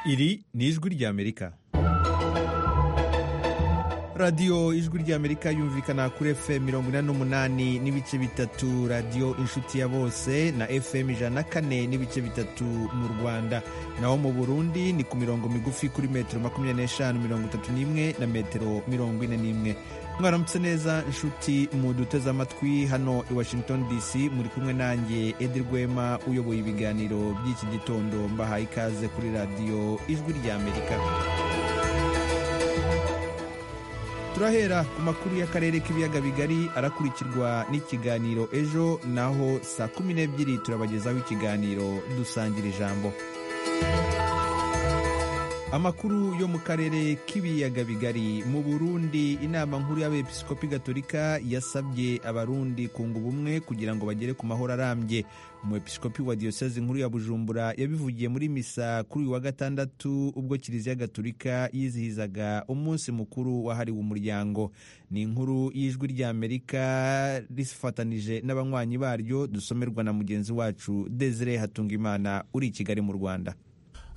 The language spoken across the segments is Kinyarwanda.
iri ni ijwi ry'amerika radiyo ijwi ry'amerika yumvikana kuri fm mirongo inani n'umunani n'ibice bitatu radiyo inshuti ya bose na fm ijana na kane n'ibice bitatu mu rwanda naho mu burundi ni ku mirongo migufi kuri metero makumyabiri n'eshanu mirongo itatu n'imwe na metero mirongo ine n'imwe mwaramutse neza inshuti mu duteze amatwi hano i washington dc muri kumwe nanjye edi rwema uyoboye ibiganiro by'iki gitondo mbahaye ikaze kuri radiyo ijwi ry'amerika turahera ku makuru y'akarere k'ibiyaga bigari arakurikirwa n'ikiganiro ejo naho saa kumi n'ebyiri turabagezaho ikiganiro dusangira ijambo amakuru yo mu karere k'ibiyaga bigari mu burundi inama nkuru y'abepiskopi gatolika yasabye abarundi kunga ubumwe kugira ngo bagere ku mahoro arambye umwepiskopi wa diyoseze nkuru ya bujumbura yabivugiye muri misa kuri uyu wa gatandatu ubwo kiliziya gatolika yizihizaga umunsi mukuru wahariwe umuryango ni inkuru y'ijwi ry'amerika rifatanije n'abanywanyi baryo dusomerwa na mugenzi wacu desire hatungimana uri i kigali mu rwanda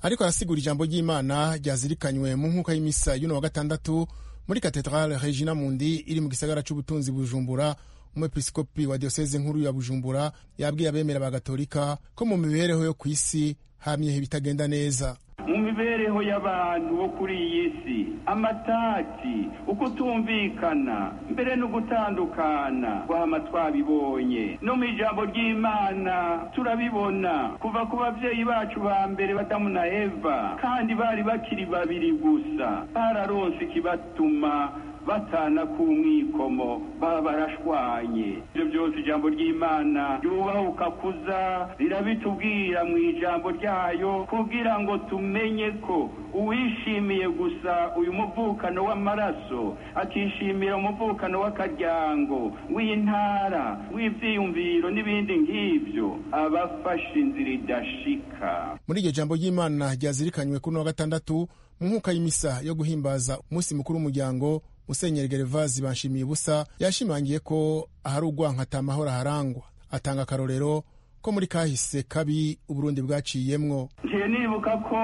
ariko arasigura ijambo ry'imana ryazirikanywe mu nkuka y'imisa y'uno wa gatandatu muri katedrale regina mundi iri mu gisagara cy'ubutunzi bujumbura umwepiskopi wa diyoseze nkuru ya bujumbura yabwiye abemera ba gatolika ko mu mibereho yo ku isi hamiyeho ibitagenda neza mu mibereho y'abantu bo kuri iyi si amatati uko tumvikana mbere no gutandukana guhama twabibonye no mu ijambo ry'imana turabibona kuva ku babyeyi bacu ba mbere badamu na eva kandi bari bakiri babiri gusa bararonse ikibatuma batana ku mwikomo baba barashwanye ibyo byose ijambo ry'imana ryubaha ukakuza rirabitubwira mu ijambo ryayo kugira ngo tumenye ko uwishimiye gusa uyu muvukano w'amaraso akishimira umuvukano w'akaryango w'intara w'ibyiyumviro n'ibindi nk'ibyo abafashe inzira idashika muri iryo jambo ry'imana ryazirikanywe kuri wa gatandatu mu nkuka y'imisa yo guhimbaza umunsi mukuru w'umuryango musenyeri gerevazi banshimiye ubusa yashimangiye ko ahari urwankata amahoro aharangwa atanga akarorero ko muri kahise kabi uburundi bwaciyemwo ngiye nibuka ko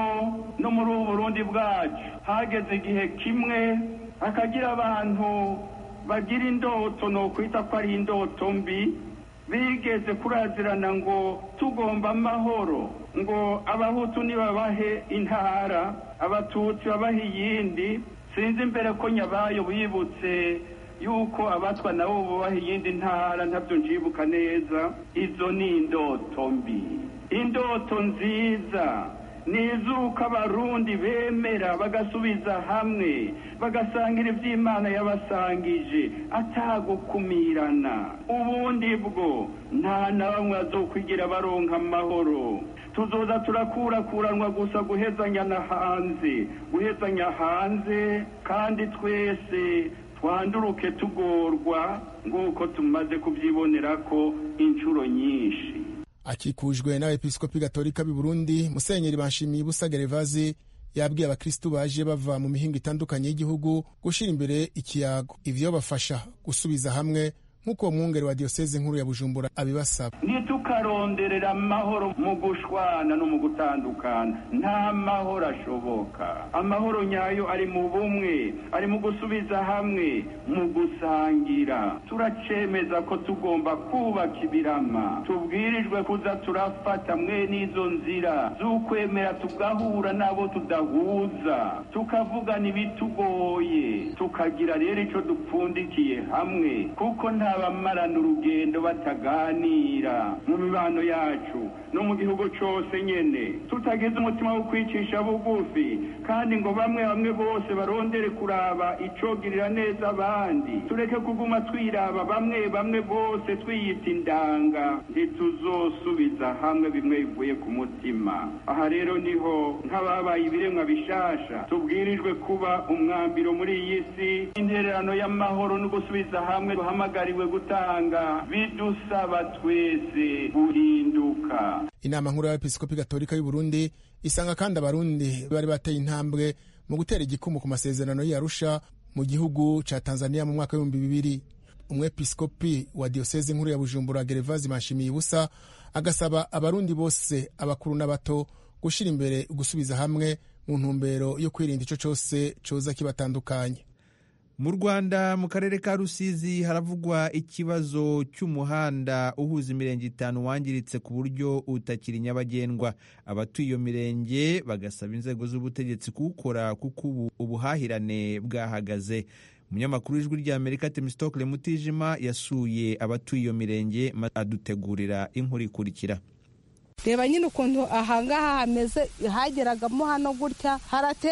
no muri ubu burundi bwacu hageze igihe kimwe hakagira abantu bagira indoto ni ukwita ko ari indoto mbi bigeze kurazirana ngo tugomba amahoro ngo abahutu nibabahe intara abatutsi babahe iyindi sinzi imbere ko nyabayo bibutse yuko abatwa nabo bubaha iyindi ntara ntabyo njibuka neza izo ni indoto mbi indoto nziza ni izuko abarundi bemera bagasubiza hamwe bagasangira iby'imana yabasangije atagukumirana ubundi bwo nta na bamwe azokwigira baronka amahoro tuzoza turakurakuranwa gusa guhezanya na hanze guhezanya hanze kandi twese twanduruke tugorwa nk'uko tumaze kubyibonera ko inshuro nyinshi akikujwe n'abepiskopi gatolika b'i burundi musenyeri banshimiye ubusa gerevazi yabwiye abakirisitu baje bava mu mihingo itandukanye y'igihugu gushyira imbere ikiyago ivyo bafasha gusubiza hamwe nk'uko mwungeri wa diyoseze nkuru ya bujumbura abibasaba ntitukaronderera amahoro mu gushwana no mu gutandukana nta mahoro ashoboka amahoro nyayo ari mu bumwe ari mu gusubiza hamwe mu gusangira turacemeza ko tugomba kubaka ibirama tubwirijwe kuza turafata mwe n'izo nzira z'ukwemera tugahura n'abo tudahuza tukavugana ibitugoye tukagira rero icyo dupfundikiye hamwe kuko nta abamarana urugendo bataganira mu mibano yacu no mu gihugu cyose nyine tutageze umutima wo kwicisha bugufi kandi ngo bamwe bamwe bose barondere kuraba icogirira neza abandi tureke kuguma twiraba bamwe bamwe bose twiyita indanga ntituzosubiza hamwe bimwe bivuye ku mutima aha rero niho nk'ababaye ibiremwa bishasha tubwirijwe kuba umwambiro muri iyi si intererano y'amahoro no gusubiza hamwe duhamagariwe gutanga bidusaba twese guhinduka inama nkuru y'abepiskopi gatolika y'uburundi isanga kandi abarundi bari bateye intambwe mu gutera igikumu ku masezerano y'arusha mu gihugu ca tanzania mu mwaka w'ibihumbi bibiri umwepiskopi wa diyoseze nkuru ya bujumbura gerevazi manshimiye ubusa agasaba abarundi bose abakuru n'abato gushyira imbere gusubiza hamwe mu ntumbero yo kwirinda icyo cyose cyoza kibatandukanye mu rwanda mu karere ka rusizi haravugwa ikibazo cy'umuhanda uhuza imirenge itanu wangiritse ku buryo utakiri nyabagendwa abatuye iyo mirenge bagasaba inzego z'ubutegetsi kuwukora kuko ubu ubuhahirane bwahagaze umunyamakuru w'ijwi ry'amerika temisitokile mutijima yasuye abatuye iyo mirenge adutegurira inkuru ikurikira reba nyine ukuntu ahangaha hameze hageragamo hano gutya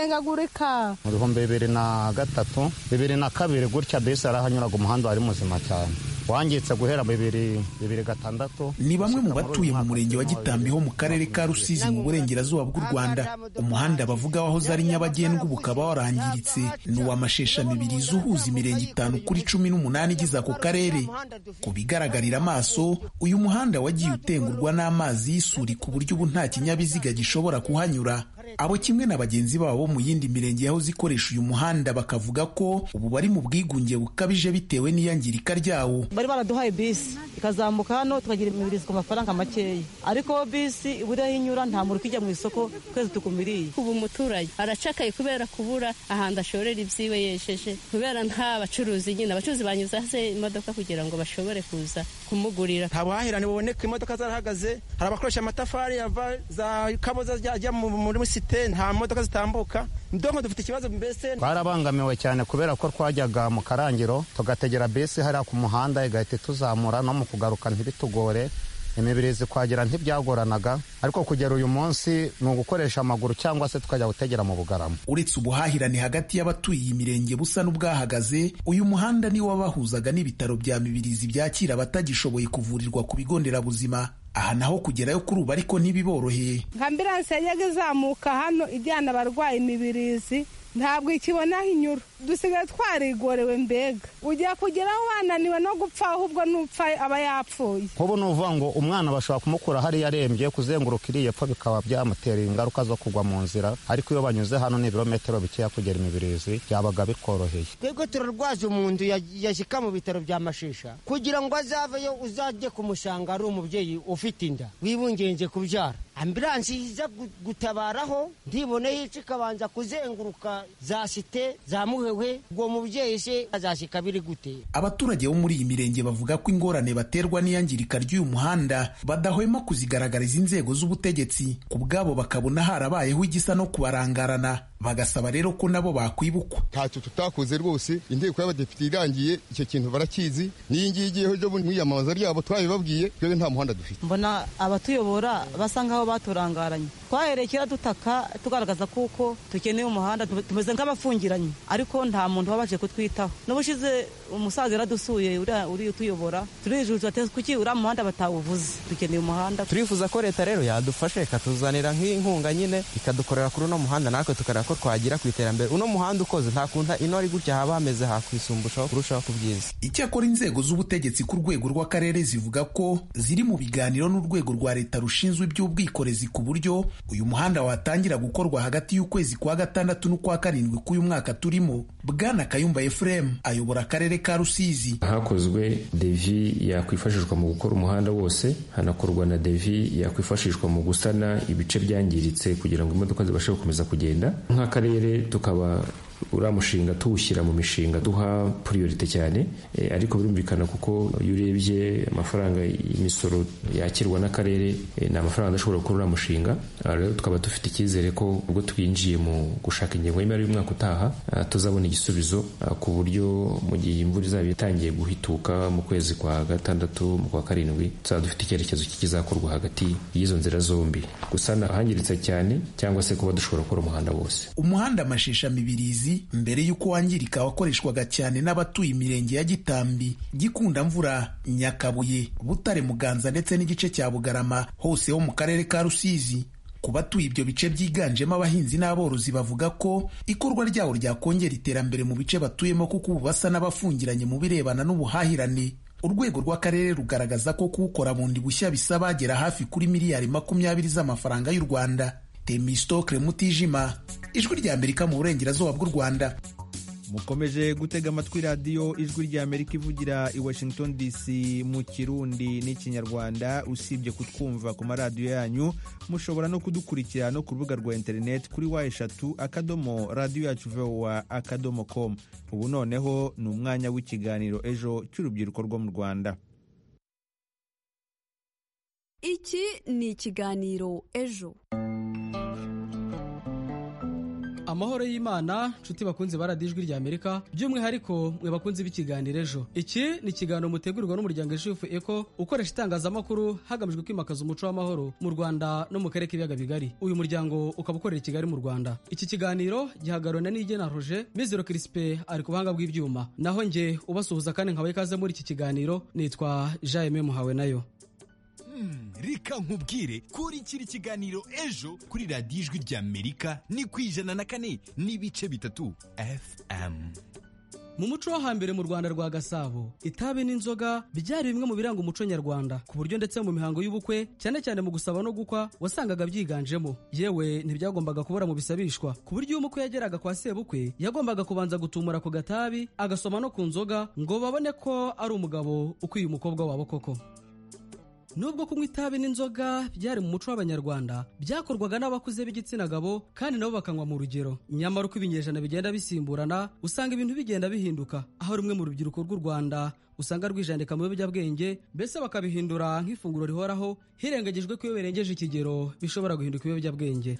haratengagurika mu bihumbi bibiri na gatatu bibiri na kabiri gutya bisi yarahanyuraga umuhanda wari muzima cyane wangitse guhera bibiri bibiri gatandatu ni bamwe mu batuye mu murenge wa gitambi ho mu karere ka rusizi mu burengerazuba bw'u rwanda umuhanda bavuga wahoze ari nyabagendwa ubu ukaba warangiritse ni uw'amasheshamibiri zuhuza imirenge itanu kuri cumi n'umunani igize ako karere ku bigaragarira amaso uyu muhanda wagiye utengurwa n'amazi y'isuri ku buryo ubu nta kinyabiziga gishobora kuhanyura abo kimwe na bagenzi babo bo mu yindi mirenge yahoze ikoresha uyu muhanda bakavuga ko ubu bari mu bwigunge bukabije bitewe n'iyangirika ryawo bari baraduhaye bisi ikazamuka hano tukagira imibirizo ku mafaranga makeya ariko bisi iburiho inyura nta muntu ukijya mu isoko twese tukumiriye ubu umuturage aracakaye kubera kubura ahantu ashorera ibyiwe yesheje kubera nta bacuruzi nyine abacuruzi banyuze hasi imodoka kugira ngo bashobore kuza kumugurira nta buhahirane buboneka imodoka zarahagaze hari abakoresha amatafari yava za kaboza ajya muri site nta modoka zitambuka ndonko dufite ikibazo mbese twarabangamiwe cyane kubera ko twajyaga mu karangiro tugategera bisi hariya ku muhanda igahita ituzamura no mu kugaruka ntibitugore imibirizi kwagera ntibyagoranaga ariko kugera uyu munsi ni ugukoresha amaguru cyangwa se tukajya gutegera mu bugarama uretse ubuhahirane hagati y'abatuye iyi mirenge busa n'ubwahagaze uyu muhanda ni wabahuzaga n'ibitaro bya mibirizi byakira abatagishoboye kuvurirwa ku bigo nderabuzima aha naho kugerayo kuri ubu ariko ntibiboroheye nka ambiranse yajyaga izamuka hano ijyana abarwayi imibirizi ntabwo ikibonaho inyura dusigaye twarigorewe mbega ujya kugeraho wananiwe no gupfa ahubwo n'upfa aba yapfuye nk'ubu ni uvuga ngo umwana bashobora kumukura hariya arembye kuzenguruka iriya pfa bikaba byamuterera ingaruka zo kugwa mu nzira ariko iyo banyuze hano ni ibirometero bikeya kugera imibirizi byabaga bitworoheye twebwe turarwaza umuntu yashyika mu bitaro bya mashisha kugira ngo azaveyo uzajye kumusanga ari umubyeyi ufite inda wibungenze kubyara ambulansi iza gutabaraho ntiboneye ica ikabanza kuzenguruka za site za muhewe ubwo mubyeyi se azashyika biri gute abaturage bo muri iyi mirenge bavuga ko ingorane baterwa n'iyangirika ry'uyu muhanda badahwema kuzigaragariza inzego z'ubutegetsi ku bwabo bakabona harabayeho igisa no kubarangarana bagasaba rero ko nabo bakwibukwa ntacyo tutakoze rwose inteko y'abadepite irangiye icyo kintu barakizi n'iyi ngiyi igiyeho ejo bundi mu iyamamaza ryabo twabibabwiye twebwe nta muhanda dufite mbona abatuyobora basa nkaho baturangaranye twaherekera dutaka tugaragaza kuko dukeneye umuhanda tumeze nk'abafungiranye ariko nta muntu wabaje kutwitaho n'ubushize umusaza yaradusuye uri utuyobora turijuju ati kuki uriya muhanda batawuvuze dukeneye umuhanda turifuza ko leta rero yadufasha ikatuzanira nk'inkunga nyine ikadukorera kuri uno muhanda natwe tukareba ko twagira ku iterambere uno muhanda ukoze nta kuntu ino ari gutya haba hameze hakwisumbushwaho kurushaho ku byiza icyakora inzego z'ubutegetsi ku rwego rw'akarere zivuga ko ziri mu biganiro n'urwego rwa leta rushinzwe iby'ubwikorezi ku buryo uyu muhanda watangira gukorwa hagati y'ukwezi kwa gatandatu n'ukwa karindwi k'uyu mwaka turimo bwana kayumba efuremu ayobora akarere ka rusizi hakozwe devi yakwifashishwa mu gukora umuhanda wose hanakorwa na devi yakwifashishwa mu gusana ibice byangiritse kugira ngo imodoka zibashe gukomeza kugenda akarere tukaba uriya mushinga tuwushyira mu mishinga duha puriyorite cyane ariko birumvikana kuko iyo urebye amafaranga y'imisoro yakirwa n'akarere ni amafaranga adashobora gukora uriya mushinga rero tukaba dufite icyizere ko ubwo twinjiye mu gushaka ingengo y'imari y'umwaka utaha tuzabona igisubizo ku buryo mu gihe imvura izaba itangiye guhituka mu kwezi kwa gatandatu mu kwa karindwi tuzaba dufite icyerekezo kizakorwa hagati y'izo nzira zombi gusana ahangiritse cyane cyangwa se kuba dushobora gukora umuhanda wose umuhanda amashesha mibirizi mbere y'uko wangirika wakoreshwaga cyane n'abatuye imirenge ya gitambi gikunda mvura nyakabuye butare muganza ndetse n'igice cya bugarama hose ho mu karere ka rusizi ku batuye ibyo bice byiganjemo abahinzi n'aborozi bavuga ko ikorwa ryawo ryakongera iterambere mu bice batuyemo kuko ubu basa n'abafungiranye mu birebana n'ubuhahirane urwego rw'akarere rugaragaza ko kuwukora bundi bushya bisaba gera hafi kuri miliyari makumyabiri z'amafaranga y'u rwanda temisitokire mutijima ijwi ry'amerika mu burengerazuba bw'u rwanda mukomeje gutega amatwi radiyo ijwi ry'amerika ivugira i washington dc mu kirundi n'ikinyarwanda usibye kutwumva ku maradiyo yanyu mushobora no kudukurikira no ku rubuga rwa interineti kuri wa eshatu akadomo radiyo yacu vowa akadomo komu ubu noneho ni umwanya w'ikiganiro ejo cy'urubyiruko rwo mu rwanda iki ni ikiganiro ejo amahoro y'imana nshuti bakunzi baradijwi rya amerika by'umwihariko mwe bakunzi b'ikiganiro ejo iki ni ikiganiro mutegurirwa n'umuryango eshifu eko ukoresha itangazamakuru hagamijwe kwimakaza umuco w'amahoro mu rwanda no mu karere k'ibiyaga bigari uyu muryango ukaba ukorera i kigali mu rwanda iki kiganiro gihagarariwe na nigena roje mizero kirisipe ari ku buhanga bw'ibyuma naho njye ubasuhuza kandi nkabaha ikaze muri iki kiganiro nitwa jean aime muhawe nayo reka nkubwire kurikira ikiganiro ejo kuri radiyo ijwi ry'amerika ni ku ijana na kane n'ibice bitatu fm mu muco wo hambere mu rwanda rwa gasabo itabi n'inzoga byari bimwe mu biranga umuco nyarwanda ku buryo ndetse mu mihango y'ubukwe cyane cyane mu gusaba no gukwa wasangaga byiganjemo yewe ntibyagombaga kubura mu bisabishwa ku buryo iyo umukwe yageraga kwa sebukwe yagombaga kubanza gutumura ku gatabi agasoma no ku nzoga ngo babone ko ari umugabo ukwiye umukobwa wabo koko nubwo kunywa itabi n'inzoga byari mu muco w'abanyarwanda byakorwaga n'abakuze b'igitsina gabo kandi nabo bakanywa mu rugero nyamara uko ibinyejana bigenda bisimburana usanga ibintu bigenda bihinduka aho rumwe mu rubyiruko rw'u rwanda usanga rwijandika mu biyobyabwenge mbese bakabihindura nk'ifunguro rihoraho hirengagijwe ko iyo birengeje ikigero bishobora guhinduka ibiyobyabwenge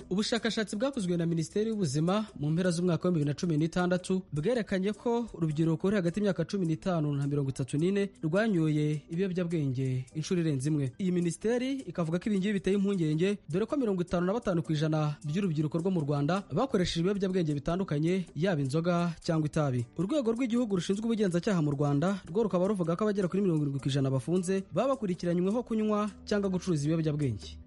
ubushakashatsi bwakozwe na minisiteri y'ubuzima mu mpera z'umwaka wa bibiri na cumi n'itandatu bwerekanye ko urubyiruko ruri hagati y'imyaka cumi n'itanu na mirongo itatu n'ine rwanyoye ibiyobyabwenge inshuro irenze imwe iyi minisiteri ikavuga ko ibingibi biteye impungenge dore ko mirongo itanu na batanu ku ijana by'urubyiruko rwo mu rwanda bakoresheje ibiyobyabwenge bitandukanye yaba inzoga cyangwa itabi urwego rw'igihugu rushinzwe ubugenzacyaha mu rwanda rwo rukaba ruvuga ko abagera kuri mirongo irindwi ku ijana bafunze baba bakurikiranyweho kunywa cyangwa gucuruza ibiyobyabwenge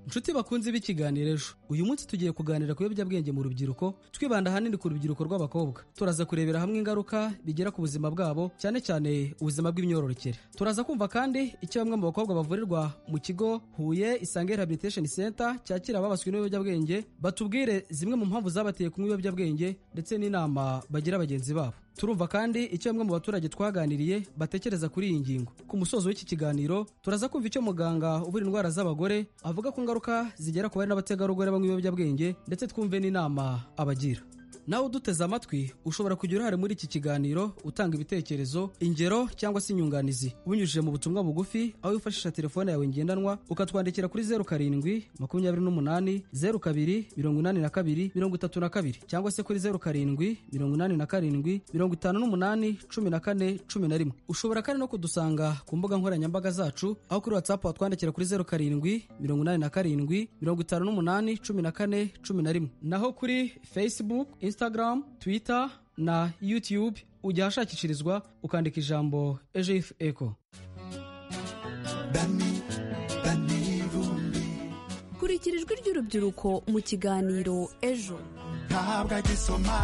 inshuti bakunze b'ikiganiro ejo uyu munsi tugiye kuganira ku biyobyabwenge mu rubyiruko twibanda ahanini ku rubyiruko rw'abakobwa turaza kurebera hamwe ingaruka bigira ku buzima bwabo cyane cyane ubuzima bw'imyororokere turaza kumva kandi icyo bamwe mu bakobwa bavurirwa mu kigo huye isange rehabilitation center cyakira ababaswe n'ibiyobyabwenge batubwire zimwe mu mpamvu zabateye kunywa ibiyobyabwenge ndetse n'inama bagira bagenzi babo turumva kandi icyo bamwe mu baturage twaganiriye batekereza kuri iyi ngingo ku musozo w'iki kiganiro turaza kumva icyo muganga uvura indwara z'abagore avuga ku ngaruka zigera ku bari n'abategarugori banywa ibiyobyabwenge ndetse twumve n'inama abagira nawe uduteze amatwi ushobora kugira uruhare muri iki kiganiro utanga ibitekerezo ingero cyangwa se inyunganizi ubinyujije mu butumwa bugufi aho wifashisha telefone yawe ngendanwa ukatwandikira kuri zeru karindwi makumyabiri n'umunani zeru kabiri mirongo inani na kabiri mirongo itatu na kabiri cyangwa se kuri zeru karindwi mirongo inani na karindwi mirongo itanu n'umunani cumi na kane cumi na rimwe ushobora kandi no kudusanga ku mbuga nkoranyambaga zacu aho kuri watsapu watwandikira kuri zeru karindwi mirongo inani na karindwi mirongo itanu n'umunani cumi na kane cumi na rimwe naho kuri facebook instagram twitter na youtube ujya ahashakishirizwa ukandika ijambo ejf eco kurikira ijwi ry'urubyiruko mu kiganiro ejo ntabwo agisoma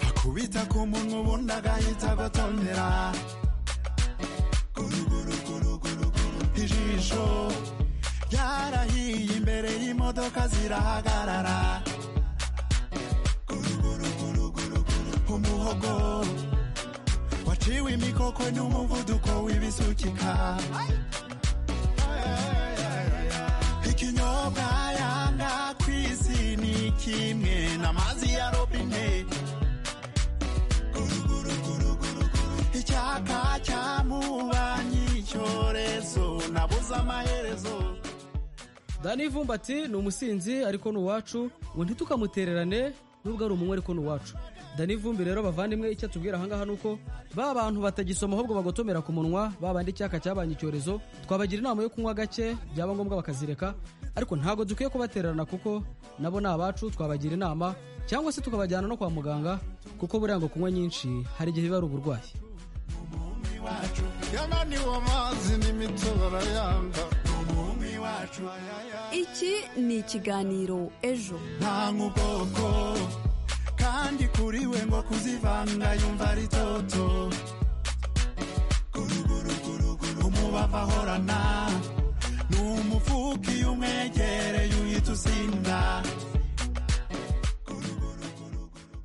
akubita ku munwa ubundi agahita agotondera ijisho ryarahiye imbere y'imodoka zirahagarara umuhogo waciwe imikoko n'umuvuduko w'ibisukika ikinyobwa yanga ku isi ni kimwe n'amazi ya robine icyaka cyamubanyi icyorezo nabuze amaherezo dani vumbati ni umusinzi ariko ni uwacu ngo ntitukamutererane nubwo ari umunywa ariko ni uwacu dani vumbi rero bavandimwe icyo atubwira ahangaha ni uko ba bantu batagisoma ahubwo bagotomera ku munwa babandi icyaka cyabanye icyorezo twabagira inama yo kunywa gake byaba ngombwa bakazireka ariko ntabwo dukwiye kubatererana kuko nabo ni abacu twabagira inama cyangwa se tukabajyana no kwa muganga kuko buriya ngo kunywa nyinshi hari igihe biba ari uburwayi iki ni ikiganiro ejo ntanga ubwoko kandi kuri we ngo kuzivanga yumva ari toto umubava ahorana ni umufuka iyo umwegereye uhita usinda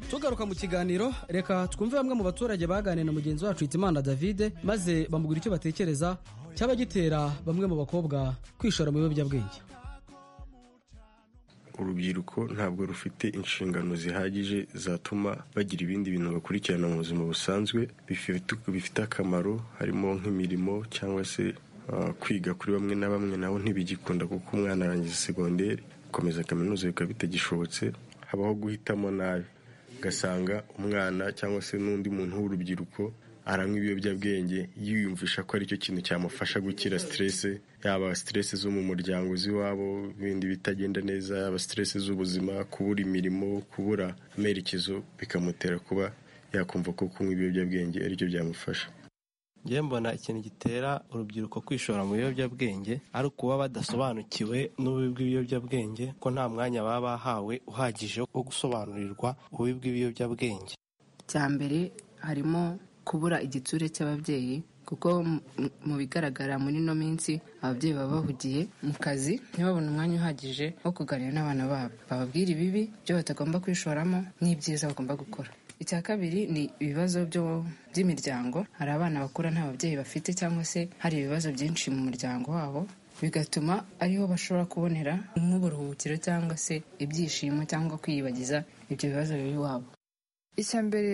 tugaruka mu kiganiro reka twumve bamwe mu baturage baganiriye na mugenzi wacu hitimana davide maze bamubwira icyo batekereza cyaba gitera bamwe mu bakobwa kwishora mu biyobyabwenge urubyiruko ntabwo rufite inshingano zihagije zatuma bagira ibindi bintu bakurikirana mu buzima busanzwe bifite bifite akamaro harimo nk'imirimo cyangwa se ah, kwiga kuri bamwe na bamwe nabo ntibigikunda kuko umwana arangiza segonderi gukomeza kaminuza bikaba bitagishobotse habaho guhitamo nabi ugasanga umwana cyangwa se n'undi muntu w'urubyiruko aranywa ibiyobyabwenge yiyumvisha ko ari cyo kintu cyamufasha gukira siterese yaba siterese zo mu muryango z'iwabo ibindi bitagenda neza yaba siterese z'ubuzima kubura imirimo kubura amerekezo bikamutera kuba yakumva ko kunywa ibiyobyabwenge ari byo byamufasha njye mbona ikintu gitera urubyiruko kwishora mu biyobyabwenge ari ukuba badasobanukiwe n'ububi bw'ibiyobyabwenge ko nta mwanya baba bahawe uhagije wo gusobanurirwa ububi bw'ibiyobyabwenge cya mbere harimo kubura igitsure cy'ababyeyi kuko mu- mu bigaragara muri ino minsi ababyeyi baba bahugiye mu kazi ntibabone umwanya uhagije wo kuganira n'abana babo bababwira ibibi ibyo batagomba kwishoramo n'ibyiza bagomba gukora icya kabiri ni ibibazo byo- by'imiryango hari abana bakura nta babyeyi bafite cyangwa se hari ibibazo byinshi mu muryango wabo bigatuma ariho bashobora kubonera nk'uburuhukiro cyangwa se ibyishimo cyangwa kwiyibagiza ibyo bibazo biri iwabo icya mbere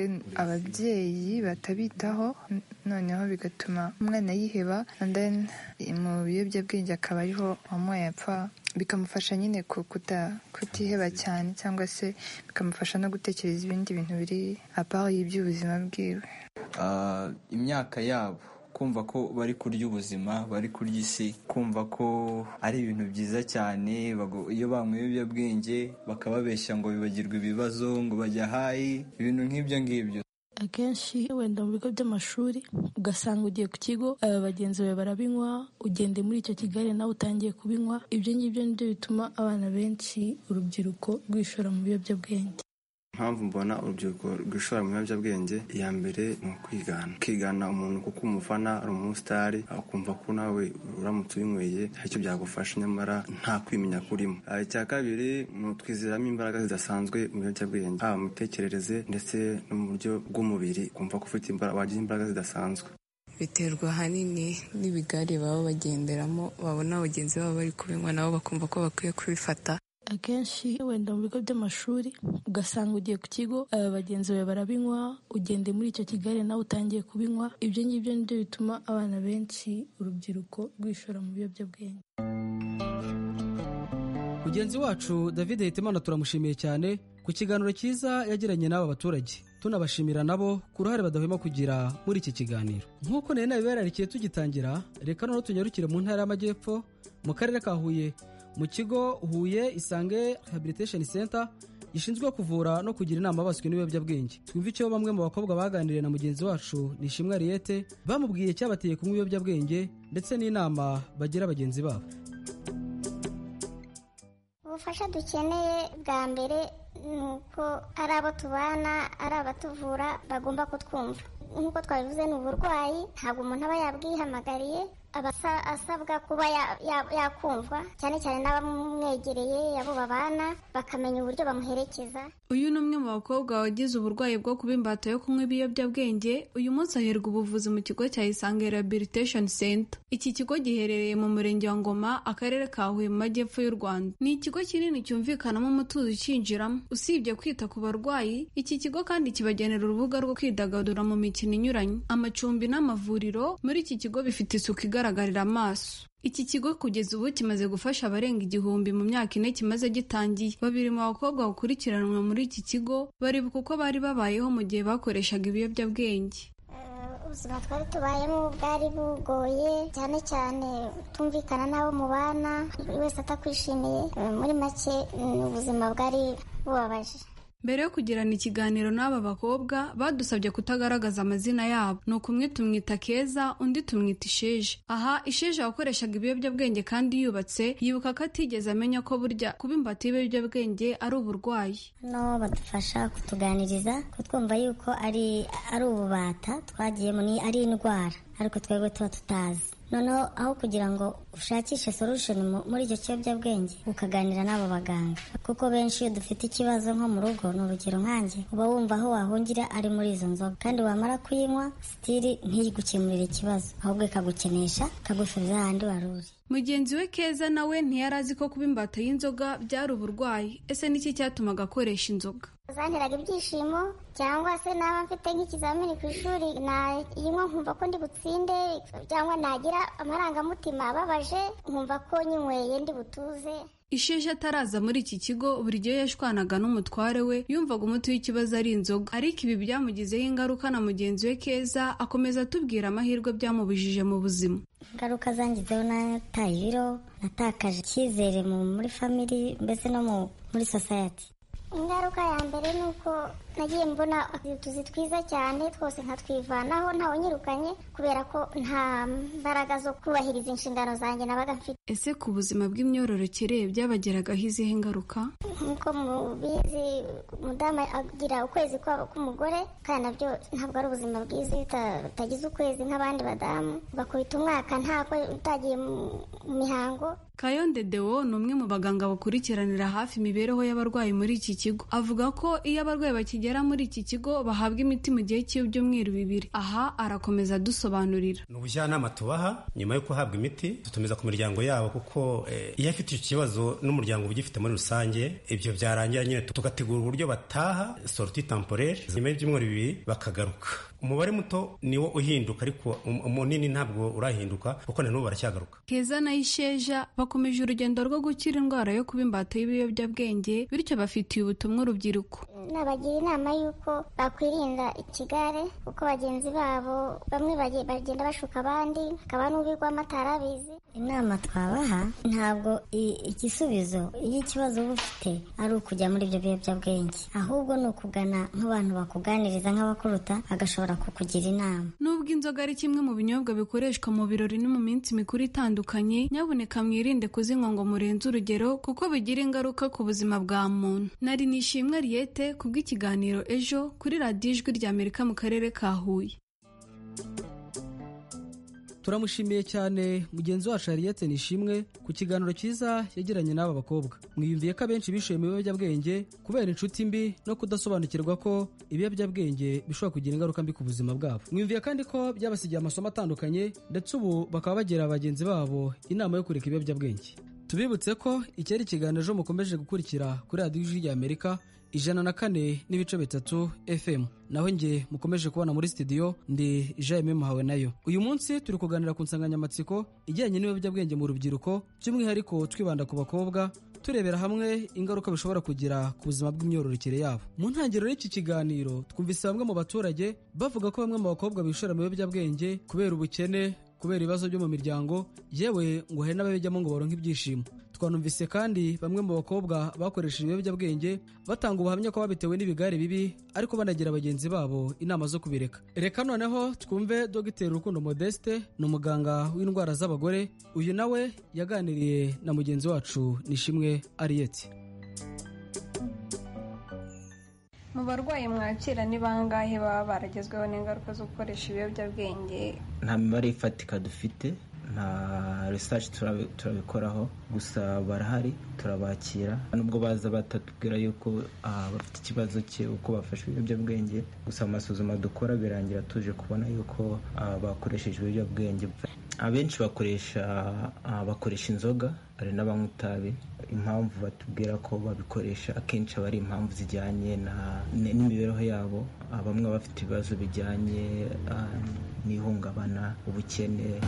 ababyeyi batabitaho n- noneho bigatuma umwana yiheba and then mu biyobyabwenge akaba ariho wamuhaye apfa bikamufasha nyine ku- kuta- kutiheba cyane cyangwa se bikamufasha no gutekereza ibindi bintu biri apart iby'ubuzima bwiwe Ah, imyaka yabo kumva ko bari kurya ubuzima bari kurya isi kumva ko ari ibintu byiza cyane bago- iyo banyweye ibiyobyabwenge bakababeshya ngo bibagirwe ibibazo ngo bajahayi ibintu nk'ibyo ngibyo akenshi wenda mu bigo by'amashuri ugasanga ugiye ku kigo aba bagenzi bawe barabinywa ugende muri icyo kigali nawe utangiye kubinywa ibyo ngibyo nibyo bituma abana benshi urubyiruko rwishora mu biyobyabwenge impamvu mbona urubyiruko rwishora mu biyobyabwenge iya mbere ni ukwigana ukigana umuntu kuko umufana ari umusitari ukumva ko nawe uramutse uyinyweye hari icyo byagufasha nyamara nta kwimenya kurimo Ah, icya kabiri ni utwizeramo imbaraga zidasanzwe mu biyobyabwenge haba mu mitekerereze ndetse no mu buryo bw'umubiri ukumva ko ufite imbaraga wagira imbaraga zidasanzwe biterwa ahanini n'ibigare baba bagenderamo babona bagenzi babo bari kubinywa nabo bakumva ko bakwiye kubifata akenshi wenda mu bigo by'amashuri ugasanga ugiye ku kigo aba bagenzi bawe barabinywa ugende muri icyo kigali nawe utangiye kubinywa ibyo ngibyo nibyo bituma abana benshi urubyiruko rwishora mu biyobyabwenge mugenzi wacu david hitimana turamushimiye cyane ku kiganiro cyiza yagiranye n'aba baturage tunabashimira nabo ku ruhare badahwema kugira muri iki kiganiro nk'uko nari nabibararikiye tugitangira reka noneho tunyarukire mu ntara y'amajyepfo mu karere ka huye mu kigo huye isange rehabilitation center gishinzwe kuvura no kugira inama abaswe n'ibiyobyabwenge twumva icyo bamwe mu bakobwa baganiriye na mugenzi wacu nishimwe ariyete bamubwiye cyabateye kunywa ibiyobyabwenge ndetse n'inama bagira bagenzi babo ubufasha dukeneye bwa mbere ni uko ari abo tubana ari abatuvura bagomba kutwumva nk'uko twabivuze ni uburwayi ntabwo umuntu aba yabwihamagariye aba asa- asabwa kuba ya- ya- yakumvwa cyane cyane n'abamwegereye abo babana bakamenya uburyo bamuherekeza Uyu ni umwe mu bakobwa wagize uburwayi bwo kuba imbata yo kunywa ibiyobyabwenge, uyu munsi aherwa ubuvuzi mu kigo cya Isange Rehabilitation Center. Iki kigo giherereye mu murenge wa Ngoma, akarere ka Huye mu majyepfo y'u Rwanda. Ni ikigo kinini cyumvikanamo umutuzo ukinjiramo. Usibye kwita ku barwayi, iki kigo kandi kibagenera urubuga rwo kwidagadura mu mikino inyuranye. Amacumbi n'amavuriro muri iki kigo bifite isuku igaragarira amaso. Iki kigo kugeza ubu kimaze gufasha abarenga igihumbi mu myaka ine kimaze gitangiye. Babiri mu bakobwa bakurikiranwa muri iki kigo baribuka uko bari babayeho mu gihe bakoreshaga ibiyobyabwenge. ubuzima twari tubayemo bwari bugoye cyane cyane tumvikana n'abo mubana buri wese atakwishimiye muri make ni ubuzima bwari bubabaje Mbere yo kugirana ikiganiro n'aba bakobwa badusabye kutagaragaza amazina yabo ni ukumwe tumwita Keza undi tumwita Isheje aha Isheje wakoreshaga ibiyobyabwenge kandi yubatse yibuka ko atigeze amenya ko burya kuba imbata y'ibiyobyabwenge ari uburwayi hano badufasha kutuganiriza kutwumva yuko ari ari ububata twagiyemo ni ari indwara ariko twebwe tuba tutazi noneho aho kugira ngo ushakishe solution mu- muri icyo kiyobyabwenge ukaganira n'abo baganga kuko benshi iyo dufite ikibazo nko mu rugo ni urugero nkanjye uba wumva aho wahungira ari muri izo nzoga kandi wamara kuyinywa sitiri ntigukemurire ikibazo ahubwo ikagukenesha ikagusubiza ahandi wari uri mugenzi we keza nawe ntiyari azi ko kuba imbata y'inzoga byari uburwayi ese niki cyatumaga akoresha inzoga zanteraga ibyishimo cyangwa se naba mfite nk'ikizamini ku ishuri nayinywa nkumva ko ndi butsinde cyangwa nagira amarangamutima ababaje nkumva ko nyinyweye ndi butuze isheshe ataraza muri iki kigo buri gihe yashwanaga n'umutware we yumvaga umuti w'ikibazo ari inzoga ariko ibi byamugizeho ingaruka na mugenzi we keza akomeza atubwira amahirwe byamubujije mu buzima ingaruka zangizeho nataye ibiro natakaje icyizere mu- muri famili mbese no mu- muri society ingaruka ya mbere ni uko nagiye mbona utuzi twiza cyane twose nkatwivanaho ntawunyirukanye kubera ko nta mbaraga zo kubahiriza inshingano zanjye nabaga mfite ese ku buzima bw'imyororokere byabageragaho izihe ngaruka nk'uko mubizi umudamu agira ukwezi kwabo k'umugore kandi nabyo ntabwo ari ubuzima bwiza iyo uta- utagize ukwezi nk'abandi badamu ugakubita umwaka nta kwe- utagiye mu- mu mihango Kayonde Deo ni umwe mu baganga bakurikiranira hafi imibereho y'abarwayi muri iki kigo. Avuga ko iyo abarwayi bakigera muri iki kigo bahabwa imiti mu gihe cy'ibyumweru bibiri. Aha arakomeza adusobanurira. ni ubujyanama tubaha nyuma yo guhabwa imiti dutumiza ku miryango yabo kuko eh, iyo afite icyo kibazo n'umuryango uba ugifite muri rusange ibyo byarangira nyine tugategura uburyo bataha sorti temporaire nyuma y'ibyumweru bibiri bakagaruka umubare muto niwo uhinduka ariko um- munini ntabwo urahinduka kuko na n'ubu baracyagaruka Keza na Isheja bakomeje urugendo rwo gukira indwara yo kuba imbata y'ibiyobyabwenge bityo bafitiye ubutumwa urubyiruko. nabagira inama y'uko bakwirinda ikigare kuko bagenzi babo bamwe bage- bagenda bashuka abandi hakaba n'ubigwamo atarabizi inama twabaha ntabwo i- igisubizo iyo ikibazo uba ufite ari ukujya muri ibyo biyobyabwenge ahubwo ni ukugana nk'abantu bakuganiriza nk'abakuruta bagashobora kukugira inama Nubwo inzoga ari kimwe mu binyobwa bikoreshwa mu birori no mu minsi mikuru itandukanye, nyaboneka mwirinde kuzinywa ngo murenze urugero kuko bigira ingaruka ku buzima bwa muntu. Nari nishimwe Riete kubw'ikiganiro ejo kuri radiyo ijwi rya Amerika mu karere ka Huye. turamushimiye cyane mugenzi wacu hariyete nishimwe ku kiganiro cyiza yagiranye n'aba bakobwa mwiyumviye ko abenshi bishoye mu biyobyabwenge kubera inshuti mbi no kudasobanukirwa ko ibiyobyabwenge bishobora kugira ingaruka mbi ku buzima bwabo mwiyumviye kandi ko byabasigiye amasomo atandukanye ndetse ubu bakaba bagira bagenzi babo inama yo kureka ibiyobyabwenge tubibutse ko iki ari ikiganiro ejo mukomeje gukurikira kuri radiyo ijwi rya amerika ijana na kane n'ibice bitatu fm naho nge mukomeje kubona muri studio ndi jaime muhawe nayo uyu munsi turi kuganira ku nsanganyamatsiko ijyanye n'ibiyobyabwenge mu rubyiruko by'umwihariko twibanda ku bakobwa turebera hamwe ingaruka bishobora kugira ku buzima bw'imyororokere yabo mu ntangiriro y'iki kiganiro twumvise bamwe mu baturage bavuga ko bamwe mu bakobwa bishora mu biyobyabwenge kubera ubukene kubera ibibazo byo mu miryango yewe ngo hari n'ababijyamo ngo baronke ibyishimo twanumvise kandi bamwe mu bakobwa bakoresheje ibiyobyabwenge batanga ubuhamya ko babitewe n'ibigare bibi ariko banagira bagenzi babo inama zo kubireka reka noneho twumve dogiteri rukundo modeste ni umuganga w'indwara z'abagore uyu nawe yaganiriye na mugenzi wacu nishimwe ariyeti mu barwayi mwakira ni bangahe baba baragezweho n'ingaruka zo gukoresha ibiyobyabwenge nta mibare ifatika dufite nta research turabi- turabikoraho gusa barahari turabakira nubwo baza batatubwira yuko ah, bafite ikibazo cye uko bafashe ibiyobyabwenge gusa mu masuzuma dukora birangira tuje kubona yuko ah, bakoresheje ibiyobyabwenge abenshi bakoresha ah, bakoresha inzoga hari n'abanywa itabi impamvu batubwira ko babikoresha akenshi aba ari impamvu zijyanye na- n- n'imibereho yabo Ah, bamwe baba bafite ibibazo bijyanye ah, n'ihungabana ubukene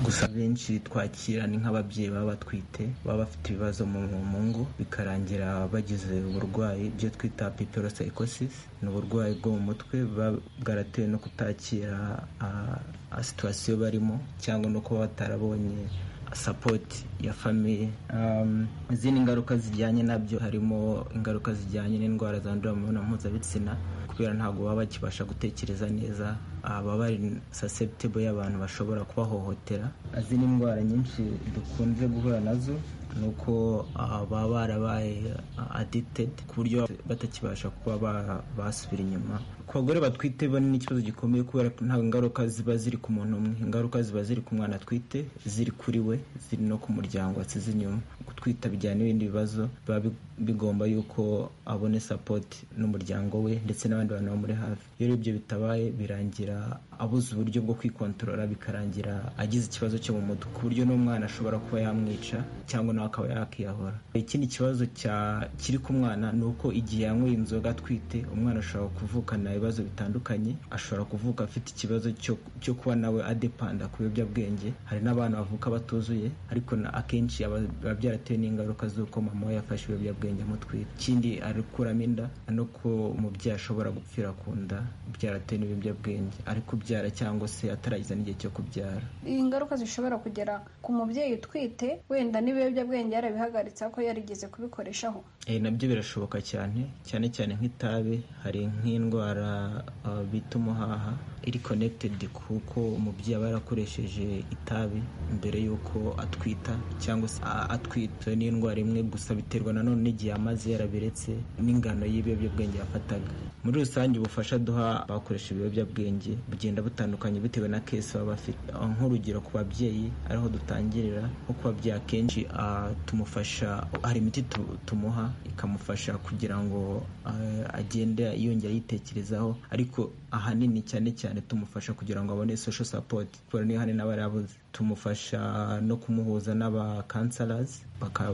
gusa benshi twakira ni nk'ababyeyi baba batwite baba bafite ibibazo mu mu ngo bikarangira bagize uburwayi ibyo twita piperosayikosis ni uburwayi bwo mu mutwe buba bwaratewe no kutakira ah, situwasiyo barimo cyangwa no kuba batarabonye sapoti ya famiye Um, izindi ngaruka zijyanye nabyo harimo ingaruka zijyanye n'indwara zandurira mu mibonano mpuzabitsina kubera ntabwo baba bakibasha gutekereza neza baba bari susceptible y'abantu bashobora kubahohotera izindi ndwara nyinshi dukunze guhura nazo ni uko ah, baba barabaye ah, addicted ku buryo batakibasha kuba ba- basubira inyuma ku bagore batwite bo ni ikibazo gikomeye kubera ko nta ngaruka ziba ziri ku muntu umwe ingaruka ziba ziri ku mwana atwite ziri kuri we ziri no ku muryango asize inyuma gutwita bijyana n'ibindi bibazo biba bigomba yuko abone sapoti n'umuryango we ndetse n'abandi bantu bamuri hafi iyo rero ibyo bitabaye birangira abuze uburyo bwo kwikontorora bikarangira agize ikibazo cyo mu mutwe ku buryo n'umwana ashobora kuba yamwica cyangwa nawe akaba yakiyahora ikindi kibazo cya- kiri ku mwana ni uko igihe yanyweye inzoga atwite umwana ashobora kuvukana ibibazo bitandukanye ashobora kuvuka afite ikibazo cyo cyo kuba nawe adepanda ku biyobyabwenge hari n'abana bavuka batuzuye ariko na akenshi aba- biba byaratewe n'ingaruka z'uko mama we yafashe ibiyobyabwenge amutwite ikindi ari gukuramo inda no ko umubyeyi ashobora gupfira ku nda byaratewe n'ibiyobyabwenge ari kubyara cyangwa se atarageza n'igihe cyo kubyara ingaruka zishobora kugera ku mubyeyi utwite wenda n'ibiyobyabwenge yarabihagaritse ariko yarigeze kubikoreshaho Eh, nabyo birashoboka cyane cyane cyane nk'itabi hari nk'indwara ah, bita umuhaha iri konekitedi kuko umubyeyi aba yarakoresheje itabi mbere y'uko atwita cyangwa se a- atwita n'indwara imwe gusa biterwa nanone n'igihe amazi yarabiretse n'ingano y'ibiyobyabwenge yafataga muri rusange ubufasha duha abakoresha ibiyobyabwenge bugenda butandukanye bitewe na kesi baba bafite Ah, nk'urugero ku babyeyi ariho dutangirira nko ku babyeyi akenshi ah, tumufasha hari imiti tu- tumuha ikamufasha kugira ngo ah, agende yongera yitekerezaho ariko ahanini cyane cyane tumufasha kugira ngo abone social support kubera niyo ahanini aba yarabuze tumufasha no kumuhuza n'abakansarazi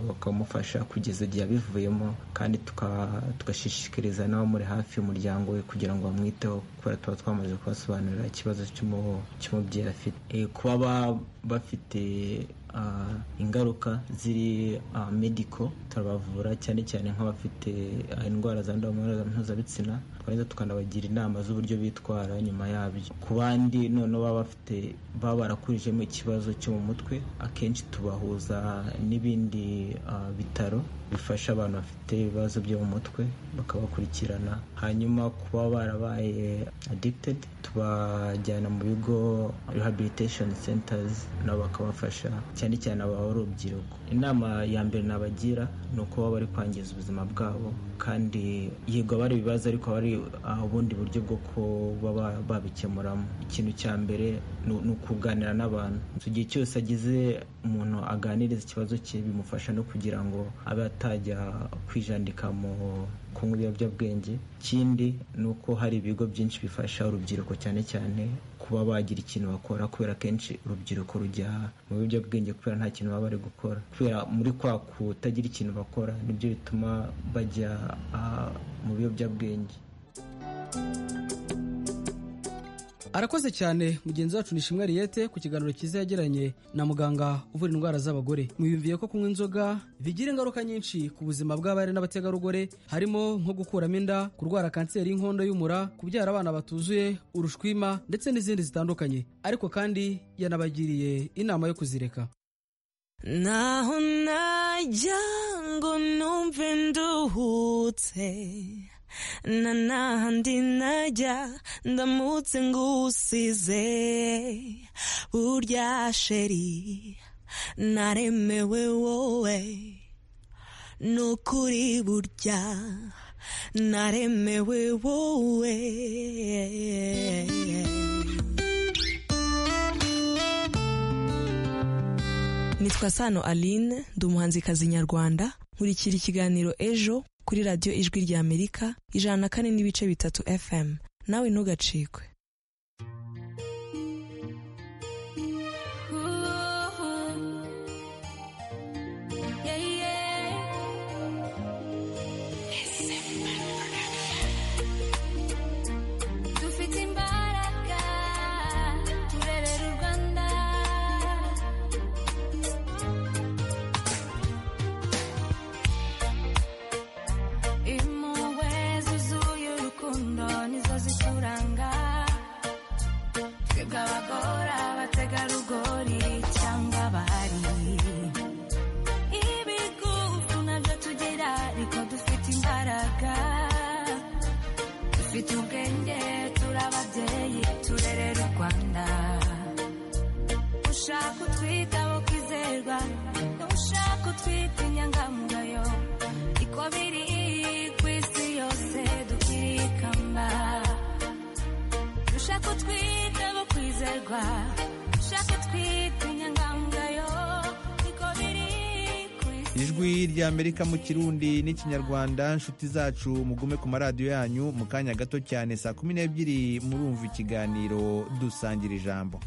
bakamufasha kugeza igihe abivuyemo kandi tuka- tugashishikariza n'abamuri hafi y'umuryango we kugira ngo bamwiteho kubera tuba twamaze kubasobanurira ikibazo cy'umu- cy'umubyeyi afite Eh, kuba ba- bafite ah, ingaruka ziri ah, medical turabavura cyane cyane nk'abafite ah, indwara zandura mu mibonano mpuzabitsina twarangiza tukanabagira inama z'uburyo bitwara nyuma yabyo ku bandi noneho baba bafite baba barakurijemo ikibazo cyo mu mutwe akenshi tubahuza n'ibindi ah, bitaro bifasha abantu bafite ibibazo byo mu mutwe bakabakurikirana hanyuma kuba barabaye addicted tubajyana mu bigo rehabilitation centers nabo bakabafasha cyane cyane aba urubyiruko inama ya mbere nabagira ni uko baba bari kwangiza ubuzima bwabo kandi yego bari ibibazo ariko hari ubundi buryo bwo kuba ba- babikemuramo ikintu cya mbere ni- ni ukuganira n'abantu icyo gihe cyose agize umuntu aganiriza ikibazo cye bimufasha no kugira ngo abe atajya kwijandika mu kunywa ibiyobyabwenge ikindi ni uko hari ibigo byinshi bifasha urubyiruko cyane cyane kuba bagira ikintu bakora kubera akenshi urubyiruko rujya mu biyobyabwenge kubera nta kintu baba bari gukora kubera muri kwa kutagira ikintu bakora nibyo bituma bajya ah, mu biyobyabwenge arakoze cyane mugenzi wacu ni ishimwe Ariete ku kiganiro cyiza yagiranye na muganga uvura indwara z'abagore mwiyumviye ko kunywa inzoga bigira ingaruka nyinshi ku buzima bw'abari n'abategarugori harimo nko gukuramo inda kurwara kanseri y'inkondo y'umura kubyara abana batuzuye urushwima ndetse n'izindi zitandukanye ariko kandi yanabagiriye inama yo kuzireka naho najya ngo numve nduhutse na nahandi najya ndamutse ngusize burya sheri naremewe wowe nukuri burya naremewe wowe nitwa sano aline ndi umuhanzikazi nyarwanda nkurikira ikiganiro ejo kuri radiyo ijwi ry'amerika ijana na kane n'ibice bitatu fm nawe ntugacikwe dufite imbaraga turerera u rwanda impuhwe zuzuye urukundo nizo zituranga twebwe abagore abategarugori cyangwa abahari ibigufu nabyo tugira ariko dufite imbaraga dufite ubwenge turi ababyeyi turerera u rwanda ushaka utwitabo kwizerwa n'ushaka utwita inyangamugayo iko biri ku isi yose dukwiriye ikamba ushaka utwite abo kwizerwa ushaka utwite inyangamugayo niko biri ku isi ijwi rya amerika mu kirundi n'ikinyarwanda nshuti zacu mugume ku maradiyo yanyu mu kanya gato cyane saa kumi n'ebyiri murumva ikiganiro dusangira ijambo